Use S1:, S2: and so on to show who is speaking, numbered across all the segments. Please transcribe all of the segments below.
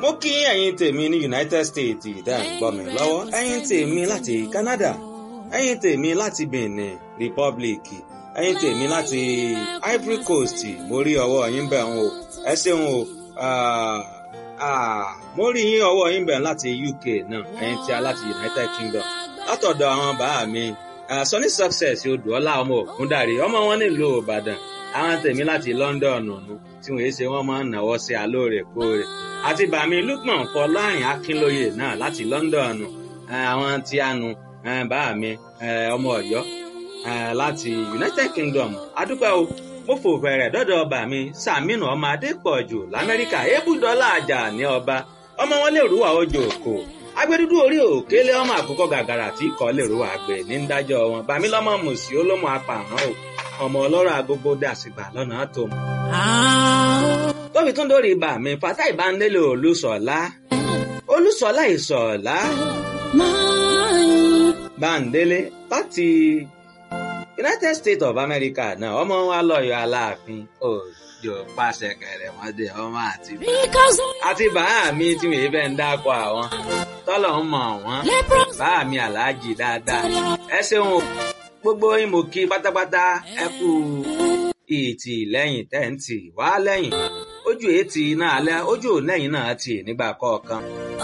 S1: mo kí ẹ̀yin tèmi ní United States ìdá ìgbọ́ mi lọ́wọ́ ẹ̀yin tèmi láti Canada ẹ̀yin tèmi láti Benin Republic ẹ̀yin tèmi láti Ivory Coast mo rí ọwọ́ yín bẹ̀ ń o ẹ ṣeun o mo rí yín ọwọ́ yín bẹ̀ láti UK náà ẹ̀yin tí a láti United Kingdom látọ̀dọ̀ àwọn bàá mi Sunny Success odùọlá ọmọ ògúndàrí ọmọ wọn nílùú Ìbàdàn àwọn tèmi láti London nù tí wọ́n ṣe wọ́n máa ń náwó sí alóòrèkóòrè àti bàmí Lukman Fọlárin Akínlóye náà láti London àwọn tí a nu bàmí ọmọ Ọ̀yọ́ láti United Kingdom adúpẹ́ o mo fò fẹ̀rẹ̀ dọ́dọ̀ ọba mi Sàmínú ọmọ Adépọ̀jù l'Amẹ́ríkà ébùdọ́là àjà ní ọba ọmọ wọn lè rúwà ojú òkò agbẹdúdú orí òkèlè ọmọ àkókò gàgàrà tí kò lè rúwà àgbẹ ní dájọ́ wọn bàmí lọ́mọ mùsí olómọ apààrọ̀ o ọmọ ọlọ́rọ̀ agogo dàsìgbà lọ́nà tó mọ̀. tóbi tún dórí ibà mi fata ìbánilé olùsọ̀lá olùsọ̀lá ìsọ̀lá báńdélé láti United States of America náà ọmọ wa lọ́yọ̀ aláàfin òjò pàṣẹ kẹrẹmọdé ọmọ àti àti bàá mi tí mi fẹ́ ń dákọ̀ àwọn tọ́lọ̀ ń mọ̀ wọ́n bàá mi aláàjì dáadáa ẹ ṣeun o gbogbo yín mo kí pátápátá ẹ kú ìtì lẹ́yìn tẹ́ǹtì wá lẹ́yìn ojú ètì náà alẹ́ ojú lẹ́yìn náà tì nígbà kọ̀ọ̀kan.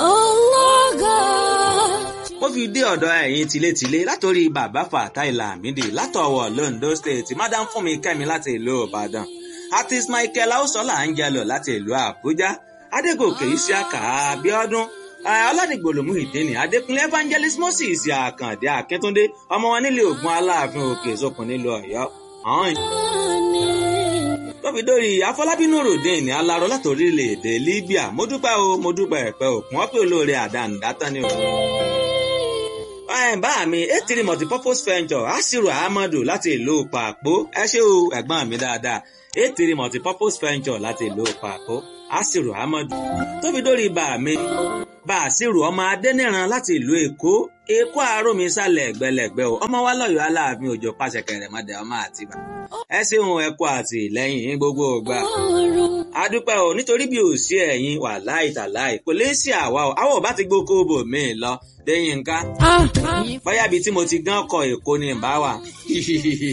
S1: mo fi dé ọ̀dọ̀ ẹ̀yin tilétilé látòrí bàbá Fatai Lamidi látọ̀wọ̀ Londo State madam Fúnmi Kẹ́mi láti ìlú Ìbàdàn artist Michael Ausola Angelo láti ìlú Àbújá Adégòkè Isiaka Abíọ́dún aládìgbòlòmù ìdíni adékúnlé evangelist moses àkàndé akíntúndé ọmọ wọn nílé ògùn aláàfin òkè sókun nílùú ọ̀yọ́ ọhún. tóbi-dórí afọlábínú ròdìn aláró láti orílẹ̀-èdè libya mo dúpẹ́ o mo dúpẹ́ ẹ̀pẹ́ òkun wọ́n pè olóore àdánù dátán ni o. bá mi etiri multipurpose venture asiru ahmadu láti ìlú pàpó ẹ ṣé o ẹ̀gbọ́n mi dáadáa etiri multipurpose venture láti ìlú pàpó asiru ahmadu tóbi dórí bá mi bàṣírù ọmọ adẹ́nìran láti ìlú èkó èkó àárọ̀mí sálẹ̀ ẹ̀gbẹ́lẹ̀gbẹ́ o ọmọ wa lọ́yọ̀ọ́ aláàfin òjò pàṣẹ kẹrẹ̀mọdé ọmọ àtibá ẹ ṣeun ẹkọ àti ìlẹ́yìn gbogbo ògbà adúpẹ́ o nítorí bí ò sí ẹ̀yin wà láì tàláì kò lè sí àwa o àwọn ò bá ti gbókó bò mí lọ lẹ́yìn nǹkan bóyá ibi tí mo ti gán kọ èkó ni ìbá wà